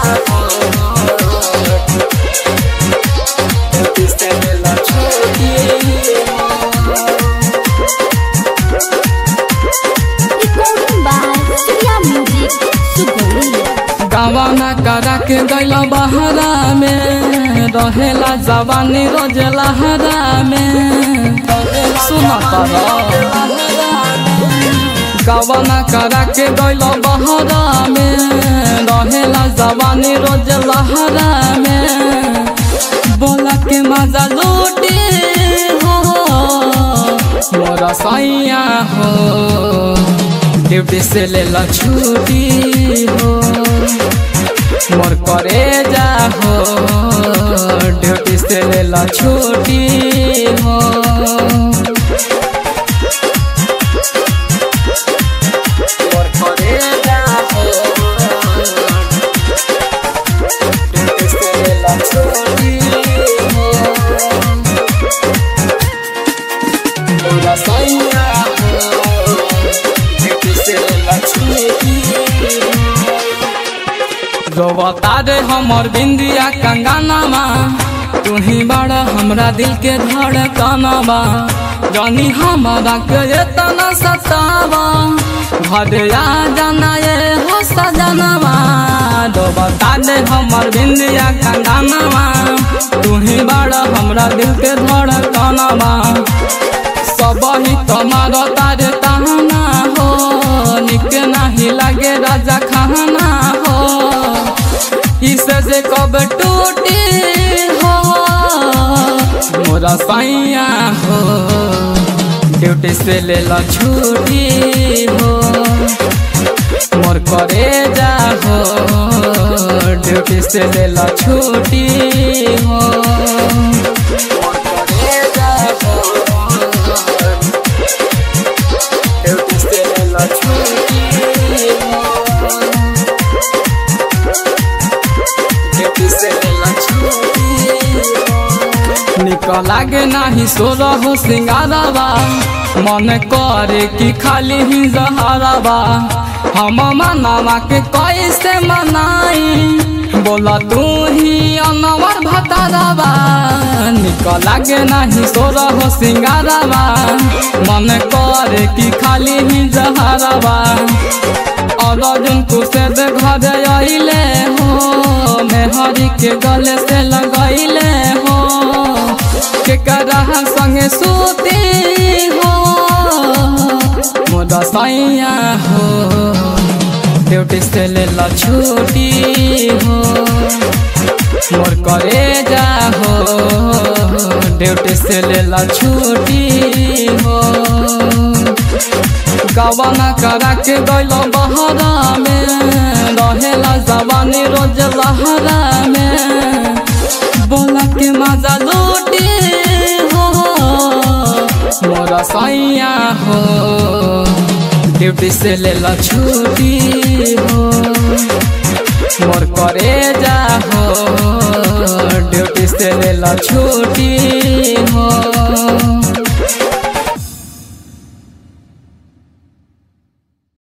हो ड्यूटी से लेला छुट्टी हो Recording by Surya Music, Sugoi. गवाना करा के गैल बहरा में रहेला जवानी रोज लहरा में सुना गवाना करा के गैल बहरा में रहेला जवानी रोज लहरा में बोला के मजा लूटे हो मोरा सैया हो ड्यूटी से लेला छुट्टी हो मोर करे जा हो ड्यूटी से लेला छुट्टी हो मोर करे जा हो ड्यूटी से लेला छुट्टी हो मोरा सैया हो ड्यूटी से लेला छुट्टी रोवता रे हमर बिंदिया कंगनामा तू ही बड़ा हमरा दिल के धड़कनवा जानी हमारा के तना सतावा घर आ जाना ये हो सजनवा रोवता रे हमर बिंदिया कंगनामा तू ही बड़ा हमरा दिल के धड़कनवा सब ही तुम्हार तारे ताना हो निक नहीं लगे राजा खाना हो इसे से कब टूटी हो मोरा सैया हो ड्यूटी से ले ला छुट्टी हो मोर करे जा हो ड्यूटी से ले ला छुट्टी हो मोर करे जा हो ड्यूटी से ले ला छुट्टी हो ड्यूटी से लेला छुट्टी निकल लागे नाही सोर हो सिंगारवा मन करे कि खाली ही जहरवा हम मनावा के कैसे मनाई बोला तू ही अनवर भतारवा निकल लागे नाही सोर हो सिंगारवा मन करे कि खाली ही जहरवा और अर्जुन से घर आइले हो मेहरी के गले से लगैले हो के करह संगे सूती हो मोदा सैया हो ड्यूटी से ले ला छुट्टी हो मोर करे जा हो ड्यूटी से ले ला छुट्टी हो गवाना करा के गैल बहरा में रहेला जवानी रोज लहरा में बोला के मजा लूटी हो मोरा सैया हो ड्यूटी से लेला छुट्टी हो मोर करे जा हो ड्यूटी से लेला छुट्टी